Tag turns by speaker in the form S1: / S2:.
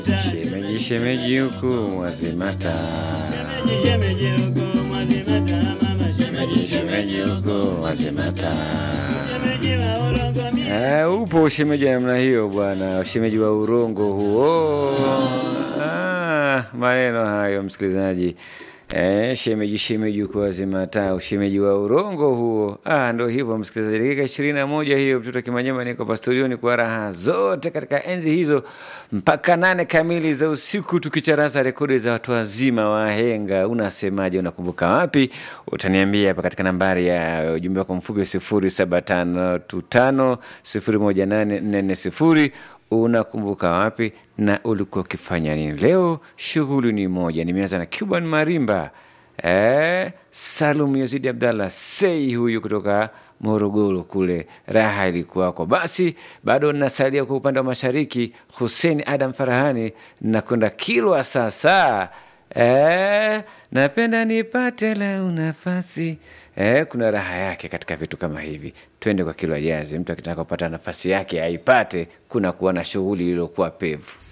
S1: Shemeji shemeji huku mwazimata, shemeji shemeji huku mwazimata. Eh, upo ushemeji wa namna hiyo bwana, ushemeji wa urongo huo. Ah, maneno hayo msikilizaji. Eh, shemeji shemeji uko wazimata, ushemeji wa urongo huo. Ah, ndo hivyo msikilizaji, dakika ishirini na moja hiyo, mtoto Kimanyema niko hapa studioni kwa raha zote katika enzi hizo mpaka nane kamili za usiku, tukicharaza rekodi za watu wazima wahenga. Unasemaje? Unakumbuka wapi? Utaniambia hapa katika nambari ya ujumbe wako mfupi sifuri saba tano tano sifuri moja nane nne nne sifuri unakumbuka wapi na ulikuwa ukifanya nini leo? Shughuli ni moja. Nimeanza na Cuban Marimba, eh, Salum Yazidi Abdallah Sei huyu kutoka Morogoro kule, raha ilikuwako. Basi bado nasalia kwa upande wa mashariki, Hussein Adam Farahani nakwenda Kilwa sasa. Eh, napenda nipate leo nafasi eh, kuna raha yake katika vitu kama hivi. Twende kwa Kilwa Jazi, mtu akitaka kupata nafasi yake aipate, kuna kuwa na shughuli iliyokuwa pevu.